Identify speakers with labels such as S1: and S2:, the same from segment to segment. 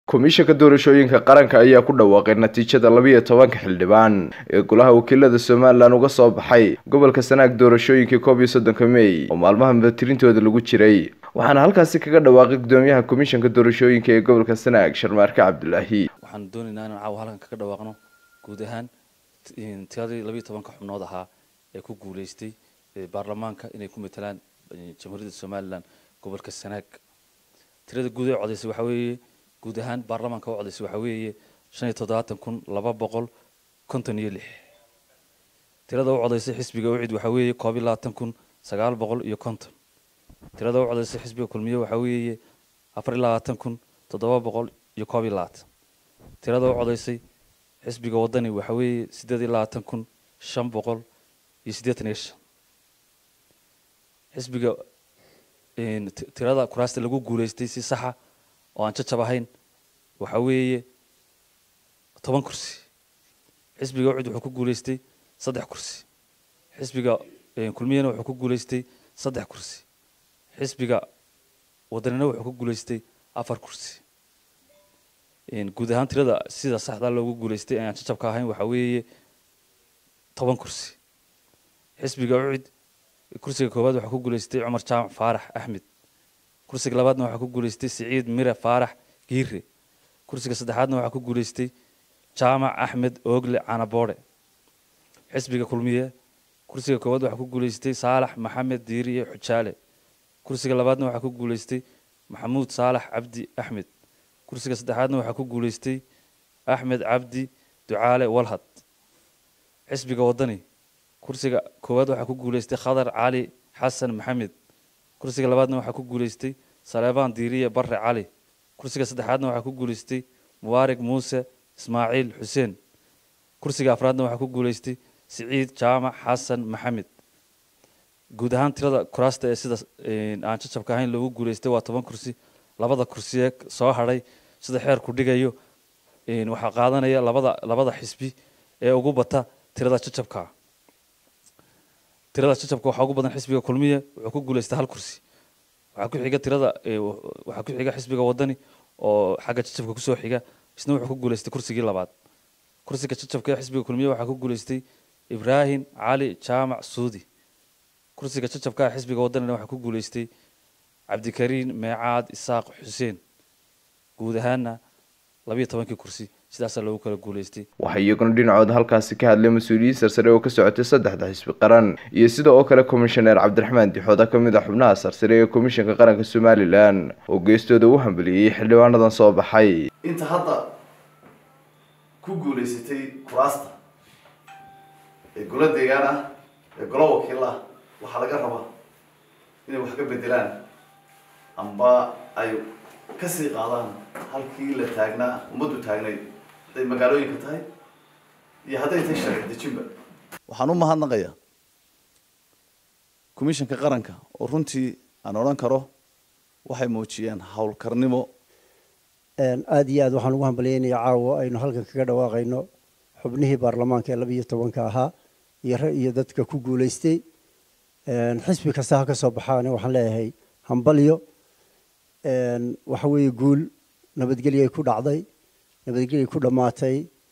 S1: komishanka doorashooyinka qaranka ayaa ku dhawaaqay natiijada labiiyo tobanka xildhibaan ee golaha wakiilada somalilan uga soo baxay gobolka sanaag doorashooyinkii koob iyo soddonka mey oo maalmaha mudatirintooda lagu jiray waxaana halkaasi kaga dhawaaqay gudoomiyaha komishanka doorashooyinka ee gobolka sanaag sharmaarke cabdilaahi
S2: waxaan doonaynaa inaan caawa halkan kaga dhawaaqno guud ahaan tiradii labiiyo tobanka xubnood ahaa ee ku guuleystay baarlamaanka inay ku matalaan jamhuuriyadda somalilan gobolka sanaag tirada guud ee codaysay waxaa weeye guud ahaan baarlamaanka u codaysay waxaa weeye shan iyo toddobaatan kun laba boqol konton iyo lix tirada u codaysay xisbiga ucid waxaa weeye koob iyo labaatan kun sagaal boqol iyo konton tirada u codaysay xisbiga kulmiye waxaa weeye afar iyo labaatan kun toddoba boqol iyo koob iyo labaatan tirada u codaysay xisbiga wadani waxaa weeye siddeed iyo labaatan kun shan boqol iyo siddeetan iyo shan xisbiga tirada kuraasta lagu guuleystay si saxa oo aan jajab ahayn waxaa weeye toban kursi xisbiga ucid wuxuu ku guuleystay saddex kursi xisbiga kulmiyana wuxuu ku guuleystay saddex kursi xisbiga wadanina wuxuu ku guuleystay afar kursi guud ahaan tirada sida saxda loogu guuleystay aan jajabka ahayn waxaa weeye toban kursi xisbiga ucid kursiga koowaad waxaa ku guuleystay cumar jaamac faarax axmed kursiga labaadna waxaa ku guuleystay siciid mire faarax giire kursiga saddexaadna waxaa ku guuleystay jaamac axmed oogle canaboode xisbiga kulmiye kursiga koowaad waxaa ku guuleystay saalax maxamed diiriye xujaale kursiga labaadna waxaa ku guuleystay maxamuud saalax cabdi axmed kursiga saddexaadna waxaa ku guuleystay axmed cabdi ducaale walhad xisbiga wadani kursiga koowaad waxaa ku guuleystay khadar cali xasan maxamed kursiga labaadna waxaa ku guuleystay saleebaan diiriye barre cali kursiga saddexaadna waxaa ku guuleystay mubaarig muuse ismaaciil xuseen kursiga afraadna waxaa ku guuleystay siciid jaamac xasan maxamed guud ahaan tirada kuraasta ee sida aan jajabka ahayn loogu guuleystay waa toban kursi labada kursi ee soo hadhay sida xeerku dhigayo waxaa qaadanaya labada labada xisbi ee ugu bata tirada jajabka tirada jajabka waxaa ugu badan xisbiga kulmiye wuxuu ku guuleystay hal kursi waxaa ku xiga tirada waxaa ku xiga xisbiga wadani oo xagga jajabka kusoo xiga isna wuxuu ku guuleystay kursigii labaad kursiga jajabka ee xisbiga kulmiye waxaa ku guuleystay ibraahim cali jaamac suudi kursiga jajabka ee xisbiga wadanina waxaa ku guuleystay cabdikariin meecaad isaaq xuseen guud ahaana labiyo tobankii kursi sidaasaa loogu kala guuleystay
S1: waxaa iyaguna dhinacooda halkaasi ka hadlay mas-uuliyiin sarsare oo ka socotay saddexda xisbi qaran iyo sida oo kale komishaneer cabdiraxmaan dixooda ka mid a xubnaha sarsare ee komishanka qaranka somalilan oo geestooda u hambeliyey xildhibaanadan soo baxay
S3: inta hadda ku guulaysatay kuraasta ee golo deegaan ah ee golo wakiil ah waxaa laga rabaa inay wax ka bedelaan amba ay kasii qaadaan halkii la taagnaa ummaddu taagnayd hadday magaalooyinka tahay iyo hadday tahay sharci dejinba waxaan u mahadnaqayaa commishanka qaranka oo runtii aan odhan karo waxay muujiyeen howlkarnimo
S4: aada iyo aad waxaan ugu hambalyeynaya caawa aynu halkan kaga dhawaaqayno xubnihii baarlamaanka ee laba iyo tobanka ahaa iyo iyo dadka ku guulaystay xisbi kasta ha ka soo baxaane waxaan leeyahay hambalyo waxa weeye guul nabadgelyay ku dhacday nabadgelyay ku dhammaatay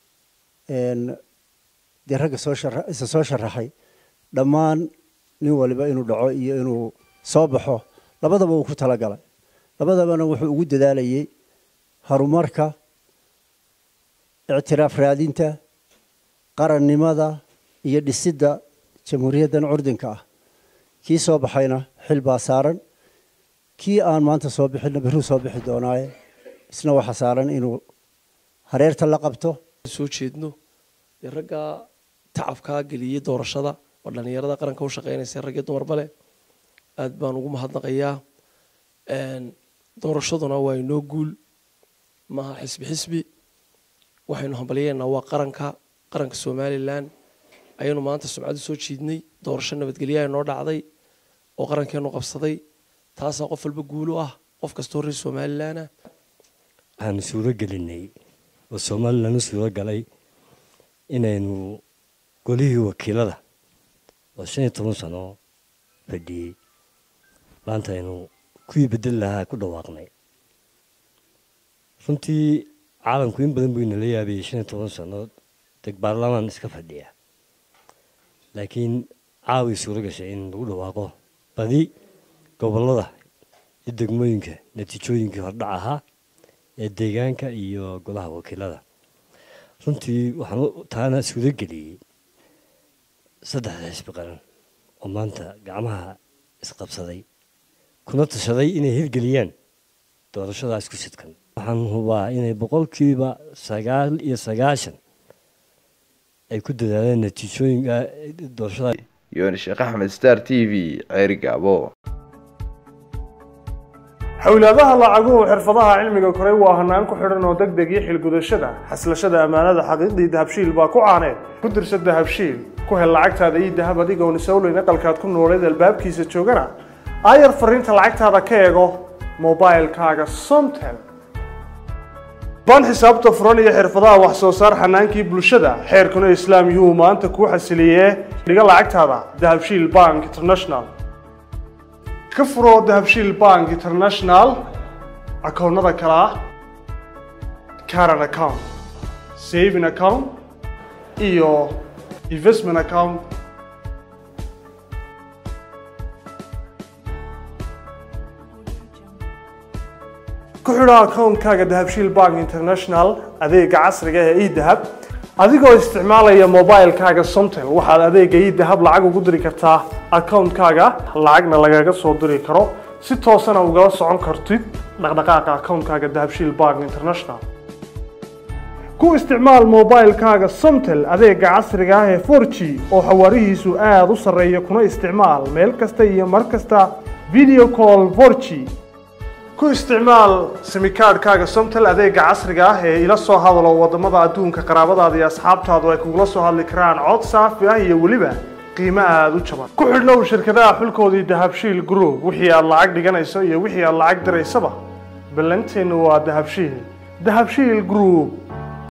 S4: dee ragga soo shara isa soo sharaxay dhammaan nin waliba inuu dhaco iyo inuu soo baxo labadaba uu ku talagalay labadabana wuxuu ugu dadaalayay horumarka ictiraaf raadinta qarannimada iyo dhisidda jamhuuriyaddan curdinka ah kii soo baxayna xil baa saaran kii aan maanta soo bixinna berruu soo bixi doonaaye isna waxaa saaran inuu hareerta la qabto
S5: soo jeedno dee raggaa tacabkaa geliyey doorashada oo dhallinyarada qaranka u shaqeynaysa rag iyo dumarba leh aad baan ugu mahadnaqayaa doorashaduna waa inoo guul maaha xisbi xisbi waxaynu hambalyeynaa waa qaranka qaranka somalilan ayaynu maanta sumcadu soo jiidnay doorasho nabadgelyaha inoo dhacday oo qarankeenu qabsaday taasaa qof walba guulu ah qof kastoo reer somalilan ah
S6: waxaanu suuro gelinay oo somalilan u suuro galay inaynu golihii wakiilada oo shan iyo toban sano fadhiyey maanta aynu kuwii bedel lahaa ku dhawaaqnay runtii caalamku in badan buu inala yaabayay shan iyo toban sannood deg baarlamaan iska fadhiya laakiin caaway suuro gashay in lagu dhawaaqo badi gobollada iyo degmooyinka natiijooyinkii hordhac ahaa ee deegaanka iyo golaha wakiilada runtii waxaan taana suuro geliyey saddexda xisbi qaran oo maanta gacmaha isqabsaday kuna tashaday inay hirgeliyaan doorashadaas ku sidkan waxaan hubaa inay boqolkiiba sagaal iyo sagaashan ay ku dadaaleen natiijooyinka doorashada
S1: yooni sheekh axmed star t v ceeri gaabo
S7: xowlaadaha lacaguhu xirfadaha cilmiga koray waa hanaan ku xidhan oo deg deg iyo xilgudashada xaslashada ammaanada xaqiiqdii dahabshiil baa ku caaneed ku dirsa dahabshiil ku hel lacagtaada iyo dahab adigoon isowleyn aqalkaad ku nooleed albaabkiisa joogana aayar fariinta lacagtaada ka eego mobilkaaga somtel baan xisaabta furan iyo xirfadaha wax soo saar xanaankii bulshada xeerkuna islaam yuu maanta kuu xasiliyee dhiga lacagtaada dahabshiil bank international ka furo dahabshiil bank international akoonnada kale ah caran account saving account iyo investment account ku xidho akoonkaaga dahabshiil bank international adeega casriga ee edahab adigoo isticmaalaya mobilkaaga somtel waxaad adeega edahab lacag ugu diri kartaa akoonkaaga lacagna lagaga soo diri karo si toosana ugala socon kartid dhaqdhaqaaqa akoonkaaga dahabshiil bank international ku isticmaal mobilkaaga somtel adeega casriga ah ee 4g oo xawaarihiisu aada u sarreeya kuna isticmaal meel kasta iyo mar kasta video call 4g ku isticmaal simikaadhkaaga somtel adeega casriga ah ee ila soo hadalo wadamada adduunka qaraabadaada iyo asxaabtaadu ay kugula soo hadli karaan cod saafi ah iyo weliba qiimo aada u jaban ku xidhnow shirkadaha xulkoodii dahabshiil group wixii aad lacag dhiganayso iyo wixii aad lacag diraysaba ballanteennu waa dahabshiil dahabshiil group